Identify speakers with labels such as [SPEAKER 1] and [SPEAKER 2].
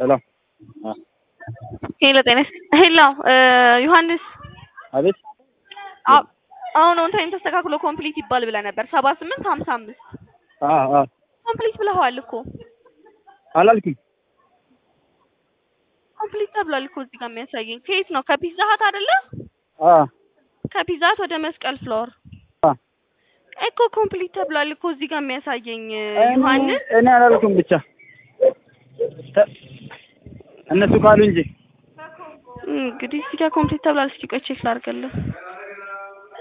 [SPEAKER 1] ሄሎ
[SPEAKER 2] ሄሎ ጤና ሄሎ ዮሐንስ
[SPEAKER 1] አቤት
[SPEAKER 2] አ- አሁን ኦን ታይም ተስተካክሎ ኮምፕሊት ይባል ብለህ ነበር ሰባ ስምንት ሀምሳ አምስት
[SPEAKER 1] አ አ
[SPEAKER 2] ኮምፕሊት ብለኸዋል እኮ
[SPEAKER 1] አላልኩም
[SPEAKER 2] ኮምፕሊት ተብሏል እኮ እዚህ ጋር የሚያሳየኝ ከየት ነው ከፒዛ ሀት አይደለ
[SPEAKER 1] አ
[SPEAKER 2] ከፒዛ ሀት ወደ መስቀል ፍሎር
[SPEAKER 1] አ
[SPEAKER 2] እኮ ኮምፕሊት ተብሏል እኮ እዚህ ጋር የሚያሳየኝ
[SPEAKER 1] እኔ-
[SPEAKER 2] ዮሐንስ
[SPEAKER 1] እኔ አላልኩም ብቻ ተ- እነሱ ካሉ እንጂ
[SPEAKER 2] እንግዲህ እዚህ ጋር ኮምፕሊት ተብሏል እስኪ ቆይ ቼክ ላድርግልህ